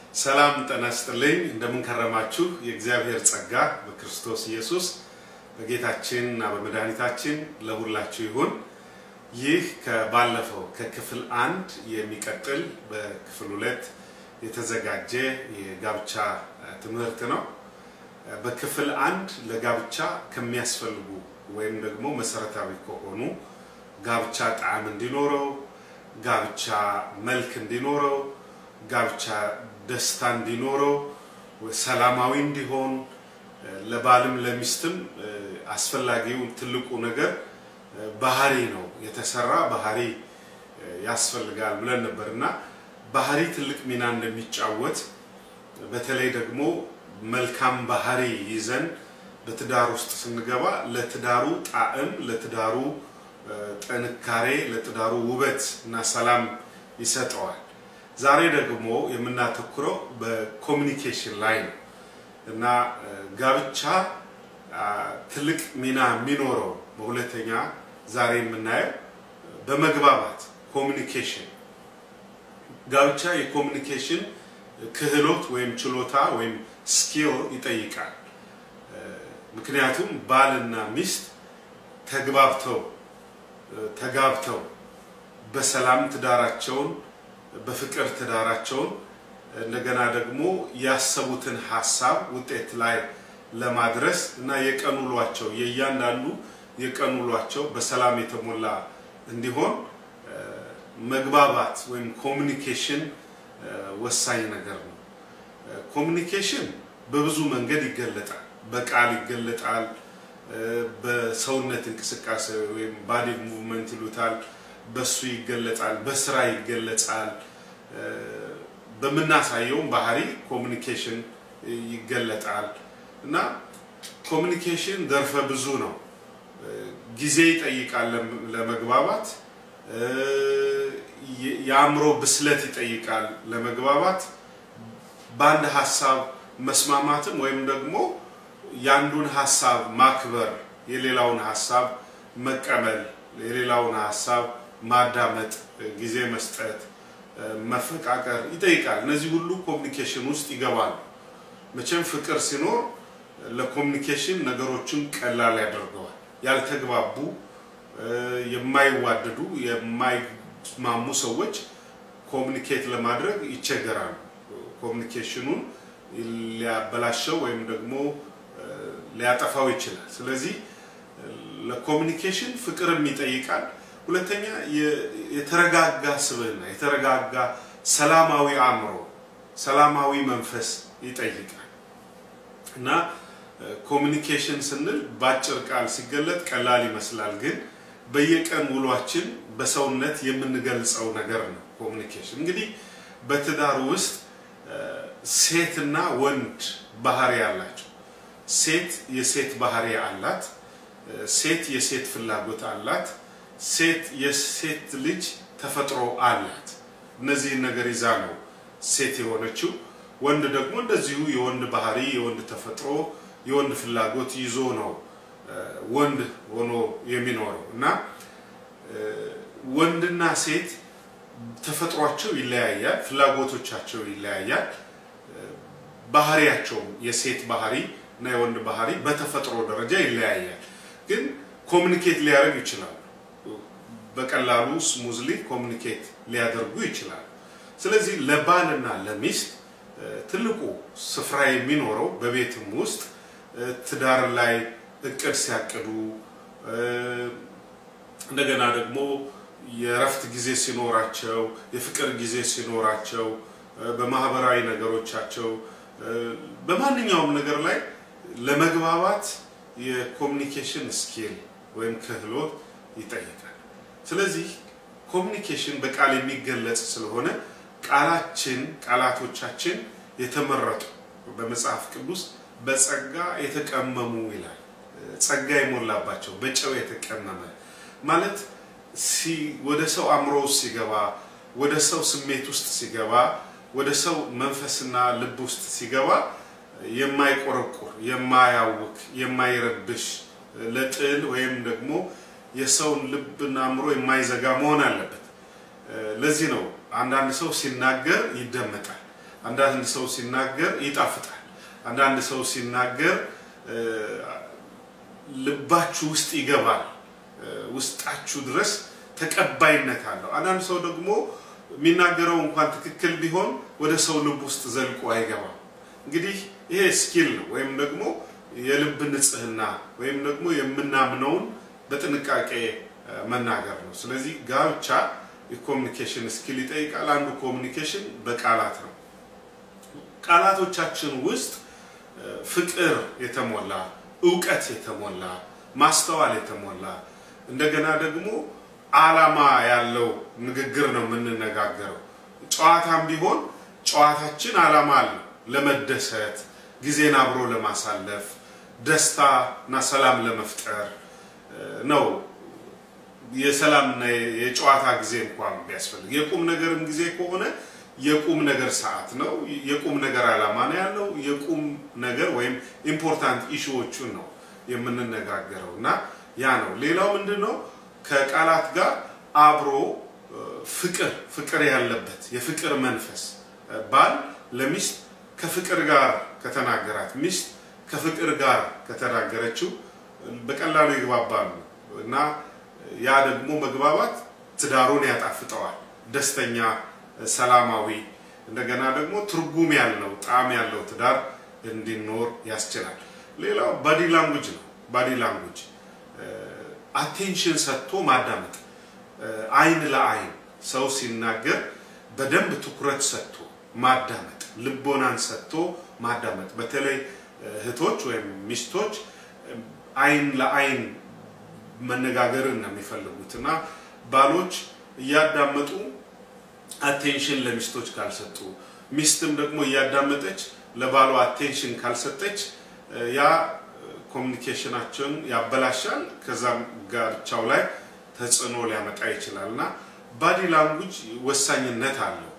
ሰላም ጤና ይስጥልኝ። እንደምንከረማችሁ የእግዚአብሔር ጸጋ በክርስቶስ ኢየሱስ በጌታችን እና በመድኃኒታችን ለሁላችሁ ይሁን። ይህ ከባለፈው ከክፍል አንድ የሚቀጥል በክፍል ሁለት የተዘጋጀ የጋብቻ ትምህርት ነው። በክፍል አንድ ለጋብቻ ከሚያስፈልጉ ወይም ደግሞ መሰረታዊ ከሆኑ ጋብቻ ጣዕም እንዲኖረው፣ ጋብቻ መልክ እንዲኖረው፣ ጋብቻ ደስታ እንዲኖረው፣ ሰላማዊ እንዲሆን ለባልም ለሚስትም አስፈላጊው ትልቁ ነገር ባህሪ ነው። የተሰራ ባህሪ ያስፈልጋል ብለን ነበር እና ባህሪ ትልቅ ሚና እንደሚጫወት በተለይ ደግሞ መልካም ባህሪ ይዘን በትዳር ውስጥ ስንገባ ለትዳሩ ጣዕም፣ ለትዳሩ ጥንካሬ፣ ለትዳሩ ውበት እና ሰላም ይሰጠዋል። ዛሬ ደግሞ የምናተኩረው በኮሚኒኬሽን ላይ ነው እና ጋብቻ ትልቅ ሚና የሚኖረው በሁለተኛ ዛሬ የምናየው በመግባባት ኮሚኒኬሽን ጋብቻ የኮሚኒኬሽን ክህሎት ወይም ችሎታ ወይም ስኪል ይጠይቃል። ምክንያቱም ባልና ሚስት ተግባብተው ተጋብተው በሰላም ትዳራቸውን በፍቅር ትዳራቸውን እንደገና ደግሞ ያሰቡትን ሀሳብ ውጤት ላይ ለማድረስ እና የቀን ውሏቸው የእያንዳንዱ የቀን ውሏቸው በሰላም የተሞላ እንዲሆን መግባባት ወይም ኮሚኒኬሽን ወሳኝ ነገር ነው። ኮሚኒኬሽን በብዙ መንገድ ይገለጣል። በቃል ይገለጣል። በሰውነት እንቅስቃሴ ወይም ባዲ ሙቭመንት ይሉታል። በሱ ይገለጣል። በስራ ይገለጻል። በምናሳየውም ባህሪ ኮሚኒኬሽን ይገለጣል እና ኮሚኒኬሽን ዘርፈ ብዙ ነው። ጊዜ ይጠይቃል ለመግባባት። የአእምሮ ብስለት ይጠይቃል ለመግባባት። በአንድ ሀሳብ መስማማትም ወይም ደግሞ የአንዱን ሀሳብ ማክበር፣ የሌላውን ሀሳብ መቀበል፣ የሌላውን ሀሳብ ማዳመጥ፣ ጊዜ መስጠት፣ መፈቃቀር ይጠይቃል። እነዚህ ሁሉ ኮሚኒኬሽን ውስጥ ይገባሉ። መቼም ፍቅር ሲኖር ለኮሚኒኬሽን ነገሮችን ቀላል ያደርገዋል። ያልተግባቡ የማይዋደዱ የማይስማሙ ሰዎች ኮሚኒኬት ለማድረግ ይቸገራሉ። ኮሚኒኬሽኑን ሊያበላሸው ወይም ደግሞ ሊያጠፋው ይችላል። ስለዚህ ለኮሚኒኬሽን ፍቅርም ይጠይቃል። ሁለተኛ የተረጋጋ ስብዕና፣ የተረጋጋ ሰላማዊ አእምሮ፣ ሰላማዊ መንፈስ ይጠይቃል እና ኮሚኒኬሽን ስንል በአጭር ቃል ሲገለጥ ቀላል ይመስላል፣ ግን በየቀን ውሏችን በሰውነት የምንገልጸው ነገር ነው። ኮሚኒኬሽን እንግዲህ በትዳር ውስጥ ሴትና ወንድ ባህሪ አላቸው። ሴት የሴት ባህሪ አላት። ሴት የሴት ፍላጎት አላት። ሴት የሴት ልጅ ተፈጥሮ አላት። እነዚህን ነገር ይዛ ነው ሴት የሆነችው። ወንድ ደግሞ እንደዚሁ የወንድ ባህሪ፣ የወንድ ተፈጥሮ፣ የወንድ ፍላጎት ይዞ ነው ወንድ ሆኖ የሚኖረው እና ወንድና ሴት ተፈጥሯቸው ይለያያል፣ ፍላጎቶቻቸው ይለያያል። ባህሪያቸውም የሴት ባህሪ እና የወንድ ባህሪ በተፈጥሮ ደረጃ ይለያያል። ግን ኮሚኒኬት ሊያደርግ ይችላሉ። በቀላሉ ስሙዝሊ ኮሚኒኬት ሊያደርጉ ይችላሉ። ስለዚህ ለባልና ለሚስት ትልቁ ስፍራ የሚኖረው በቤትም ውስጥ ትዳር ላይ እቅድ ሲያቅዱ እንደገና ደግሞ የእረፍት ጊዜ ሲኖራቸው፣ የፍቅር ጊዜ ሲኖራቸው፣ በማህበራዊ ነገሮቻቸው፣ በማንኛውም ነገር ላይ ለመግባባት የኮሚኒኬሽን ስኪል ወይም ክህሎት ይጠይቃል። ስለዚህ ኮሚኒኬሽን በቃል የሚገለጽ ስለሆነ ቃላችን ቃላቶቻችን የተመረጡ በመጽሐፍ ቅዱስ በጸጋ የተቀመሙ ይላል። ጸጋ የሞላባቸው በጨው የተቀመመ ማለት ወደ ሰው አእምሮ ውስጥ ሲገባ፣ ወደ ሰው ስሜት ውስጥ ሲገባ፣ ወደ ሰው መንፈስና ልብ ውስጥ ሲገባ የማይቆረቁር፣ የማያውክ፣ የማይረብሽ ለጥል ወይም ደግሞ የሰውን ልብና አእምሮ የማይዘጋ መሆን አለበት። ለዚህ ነው አንዳንድ ሰው ሲናገር ይደመጣል፣ አንዳንድ ሰው ሲናገር ይጣፍጣል። አንዳንድ ሰው ሲናገር ልባችሁ ውስጥ ይገባል፣ ውስጣችሁ ድረስ ተቀባይነት አለው። አንዳንድ ሰው ደግሞ የሚናገረው እንኳን ትክክል ቢሆን ወደ ሰው ልብ ውስጥ ዘልቆ አይገባም። እንግዲህ ይሄ ስኪል ነው ወይም ደግሞ የልብ ንጽህና ወይም ደግሞ የምናምነውን በጥንቃቄ መናገር ነው። ስለዚህ ጋብቻ የኮሚኒኬሽን ስኪል ይጠይቃል። አንዱ ኮሚኒኬሽን በቃላት ነው። ቃላቶቻችን ውስጥ ፍቅር የተሞላ እውቀት የተሞላ ማስተዋል የተሞላ እንደገና ደግሞ ዓላማ ያለው ንግግር ነው የምንነጋገረው። ጨዋታም ቢሆን ጨዋታችን ዓላማ አለው። ለመደሰት፣ ጊዜን አብሮ ለማሳለፍ፣ ደስታ እና ሰላም ለመፍጠር ነው። የሰላምና የጨዋታ ጊዜ እንኳን ቢያስፈልግ የቁም ነገርም ጊዜ ከሆነ የቁም ነገር ሰዓት ነው። የቁም ነገር ዓላማ ነው ያለው። የቁም ነገር ወይም ኢምፖርታንት ኢሹዎቹን ነው የምንነጋገረው እና ያ ነው። ሌላው ምንድን ነው? ከቃላት ጋር አብሮ ፍቅር ፍቅር ያለበት የፍቅር መንፈስ ባል ለሚስት ከፍቅር ጋር ከተናገራት ሚስት ከፍቅር ጋር ከተናገረችው በቀላሉ ይግባባሉ እና ያ ደግሞ መግባባት ትዳሩን ያጣፍጠዋል። ደስተኛ፣ ሰላማዊ እንደገና ደግሞ ትርጉም ያለው ጣዕም ያለው ትዳር እንዲኖር ያስችላል። ሌላው ባዲ ላንጉጅ ነው። ባዲ ላንጉጅ አቴንሽን ሰጥቶ ማዳመጥ፣ አይን ለአይን ሰው ሲናገር በደንብ ትኩረት ሰጥቶ ማዳመጥ፣ ልቦናን ሰጥቶ ማዳመጥ። በተለይ እህቶች ወይም ሚስቶች አይን ለአይን መነጋገርን ነው የሚፈልጉት እና ባሎች እያዳመጡ አቴንሽን ለሚስቶች ካልሰጡ፣ ሚስትም ደግሞ እያዳመጠች ለባሏ አቴንሽን ካልሰጠች ያ ኮሚኒኬሽናቸውን ያበላሻል። ከዛም ጋብቻው ላይ ተጽዕኖ ሊያመጣ ይችላል እና ባዲ ላንጉጅ ወሳኝነት አለው።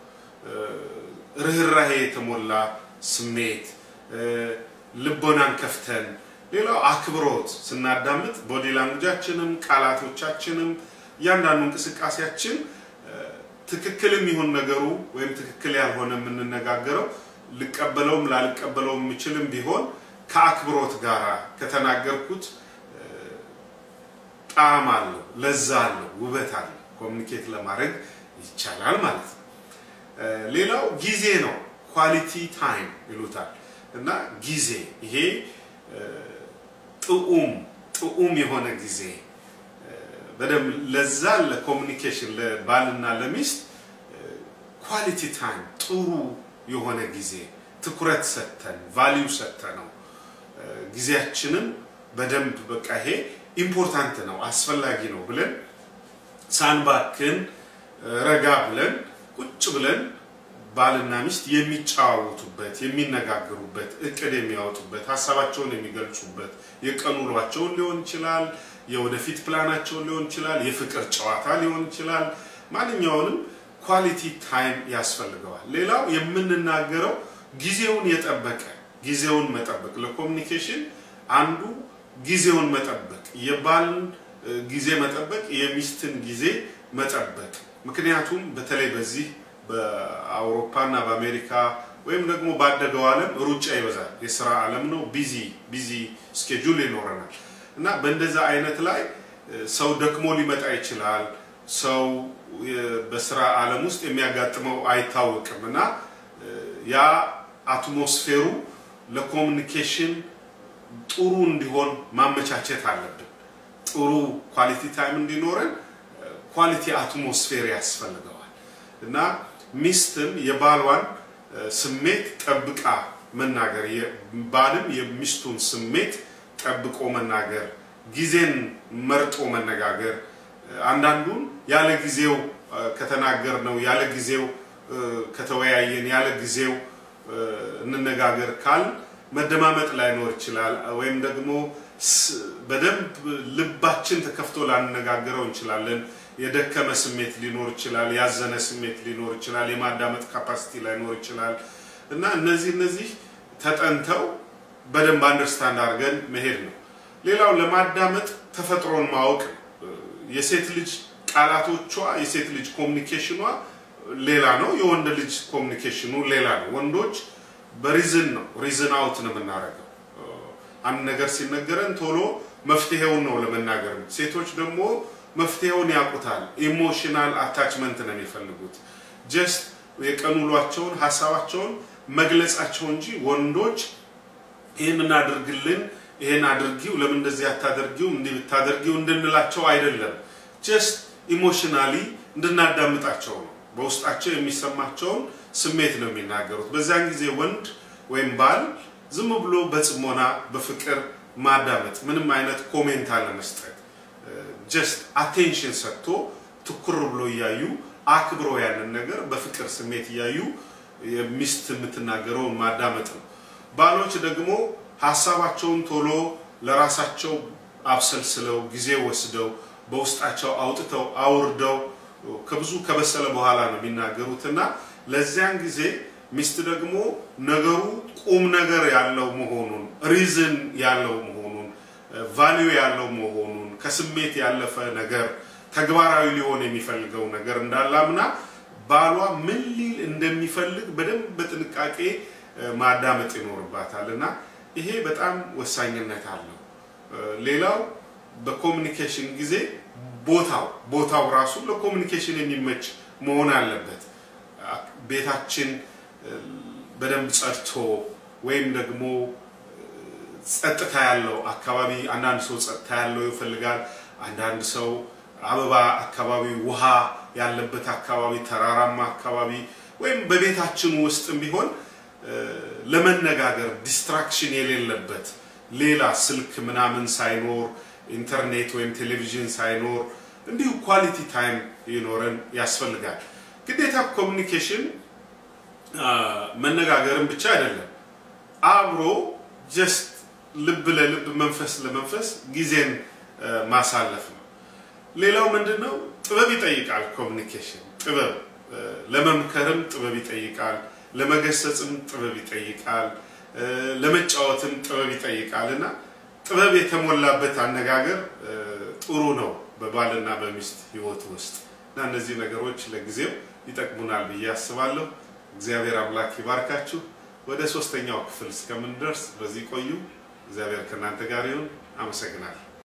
ርኅራሄ የተሞላ ስሜት፣ ልቦናን ከፍተን ሌላው አክብሮት ስናዳምጥ ቦዲ ላንጉጃችንም ቃላቶቻችንም እያንዳንዱ እንቅስቃሴያችን ትክክልም ይሁን ነገሩ ወይም ትክክል ያልሆነ የምንነጋገረው ልቀበለውም ላልቀበለውም የምችልም ቢሆን ከአክብሮት ጋር ከተናገርኩት ጣዕም አለው፣ ለዛ አለው፣ ውበት አለው። ኮሚኒኬት ለማድረግ ይቻላል ማለት ነው። ሌላው ጊዜ ነው። ኳሊቲ ታይም ይሉታል እና ጊዜ ይሄ ጥዑም ጥዑም የሆነ ጊዜ በደንብ ለዛ ለኮሚኒኬሽን ለባልና ለሚስት ኳሊቲ ታይም ጥሩ የሆነ ጊዜ ትኩረት ሰጥተን ቫሊዩ ሰጥተ ነው ጊዜያችንን በደንብ በቃ ይሄ ኢምፖርታንት ነው አስፈላጊ ነው ብለን ሳንባክን ረጋ ብለን ቁጭ ብለን ባልና ሚስት የሚጨዋወቱበት የሚነጋገሩበት እቅድ የሚያወጡበት ሀሳባቸውን የሚገልጹበት የቀን ውሏቸውን ሊሆን ይችላል፣ የወደፊት ፕላናቸውን ሊሆን ይችላል፣ የፍቅር ጨዋታ ሊሆን ይችላል። ማንኛውንም ኳሊቲ ታይም ያስፈልገዋል። ሌላው የምንናገረው ጊዜውን የጠበቀ ጊዜውን መጠበቅ ለኮሚኒኬሽን አንዱ ጊዜውን መጠበቅ የባልን ጊዜ መጠበቅ የሚስትን ጊዜ መጠበቅ ምክንያቱም በተለይ በዚህ በአውሮፓ እና በአሜሪካ ወይም ደግሞ ባደገው ዓለም ሩጫ ይበዛል። የስራ ዓለም ነው። ቢዚ ቢዚ ስኬጁል ይኖረናል እና በእንደዛ አይነት ላይ ሰው ደክሞ ሊመጣ ይችላል። ሰው በስራ ዓለም ውስጥ የሚያጋጥመው አይታወቅም እና ያ አትሞስፌሩ ለኮሚኒኬሽን ጥሩ እንዲሆን ማመቻቸት አለብን። ጥሩ ኳሊቲ ታይም እንዲኖረን ኳሊቲ አትሞስፌር ያስፈልገዋል እና ሚስትም የባሏን ስሜት ጠብቃ መናገር፣ ባልም የሚስቱን ስሜት ጠብቆ መናገር፣ ጊዜን መርጦ መነጋገር። አንዳንዱን ያለ ጊዜው ከተናገር ነው ያለ ጊዜው ከተወያየን ያለ ጊዜው እንነጋገር ካል መደማመጥ ላይኖር ይችላል። ወይም ደግሞ በደንብ ልባችን ተከፍቶ ላንነጋገረው እንችላለን። የደከመ ስሜት ሊኖር ይችላል። ያዘነ ስሜት ሊኖር ይችላል። የማዳመጥ ካፓሲቲ ላይኖር ይችላል እና እነዚህ እነዚህ ተጠንተው በደንብ አንደርስታንድ አድርገን መሄድ ነው። ሌላው ለማዳመጥ ተፈጥሮን ማወቅ ነው። የሴት ልጅ ቃላቶቿ የሴት ልጅ ኮሚኒኬሽኗ ሌላ ነው፣ የወንድ ልጅ ኮሚኒኬሽኑ ሌላ ነው። ወንዶች በሪዝን ነው ሪዝን አውት ነው የምናደርገው። አንድ ነገር ሲነገረን ቶሎ መፍትሄውን ነው ለመናገር። ሴቶች ደግሞ መፍትሄውን ያውቁታል። ኢሞሽናል አታችመንት ነው የሚፈልጉት። ጀስት የቀን ውሏቸውን ሀሳባቸውን መግለጻቸው እንጂ ወንዶች ይህን እናድርግልን፣ ይህን አድርጊው፣ ለምን እንደዚህ አታደርጊው፣ እንዲህ ብታደርጊው እንድንላቸው አይደለም። ጀስት ኢሞሽናሊ እንድናዳምጣቸው ነው። በውስጣቸው የሚሰማቸውን ስሜት ነው የሚናገሩት። በዚያን ጊዜ ወንድ ወይም ባል ዝም ብሎ በጽሞና በፍቅር ማዳመጥ፣ ምንም አይነት ኮሜንት አለመስጠት፣ ጀስት አቴንሽን ሰጥቶ ትኩር ብሎ እያዩ አክብሮ ያንን ነገር በፍቅር ስሜት እያዩ ሚስት የምትናገረውን ማዳመጥ ነው። ባሎች ደግሞ ሀሳባቸውን ቶሎ ለራሳቸው አብሰልስለው ጊዜ ወስደው በውስጣቸው አውጥተው አውርደው ከብዙ ከበሰለ በኋላ ነው የሚናገሩት እና ለዚያን ጊዜ ሚስት ደግሞ ነገሩ ቁም ነገር ያለው መሆኑን ሪዝን ያለው መሆኑን ቫሊዩ ያለው መሆኑን ከስሜት ያለፈ ነገር ተግባራዊ ሊሆን የሚፈልገው ነገር እንዳላምና ባሏ ምን ሊል እንደሚፈልግ በደንብ በጥንቃቄ ማዳመጥ ይኖርባታል እና ይሄ በጣም ወሳኝነት አለው። ሌላው በኮሚኒኬሽን ጊዜ ቦታው ቦታው ራሱ ለኮሚኒኬሽን የሚመች መሆን አለበት። ቤታችን በደንብ ጸድቶ ወይም ደግሞ ጸጥታ ያለው አካባቢ፣ አንዳንድ ሰው ጸጥታ ያለው ይፈልጋል። አንዳንድ ሰው አበባ አካባቢ፣ ውሃ ያለበት አካባቢ፣ ተራራማ አካባቢ ወይም በቤታችን ውስጥም ቢሆን ለመነጋገር ዲስትራክሽን የሌለበት ሌላ ስልክ ምናምን ሳይኖር ኢንተርኔት ወይም ቴሌቪዥን ሳይኖር እንዲሁ ኳሊቲ ታይም ይኖረን ያስፈልጋል። ግዴታ ኮሚኒኬሽን መነጋገርን ብቻ አይደለም፣ አብሮ ጀስት ልብ ለልብ መንፈስ ለመንፈስ ጊዜን ማሳለፍ ነው። ሌላው ምንድን ነው? ጥበብ ይጠይቃል። ኮሚኒኬሽን ጥበብ ለመምከርም ጥበብ ይጠይቃል፣ ለመገሰጽም ጥበብ ይጠይቃል፣ ለመጫወትም ጥበብ ይጠይቃል እና ጥበብ የተሞላበት አነጋገር ጥሩ ነው በባልና በሚስት ሕይወት ውስጥ እና እነዚህ ነገሮች ለጊዜው ይጠቅሙናል ብዬ አስባለሁ። እግዚአብሔር አምላክ ይባርካችሁ። ወደ ሶስተኛው ክፍል እስከምንደርስ በዚህ ቆዩ። እግዚአብሔር ከእናንተ ጋር ይሁን። አመሰግናለሁ።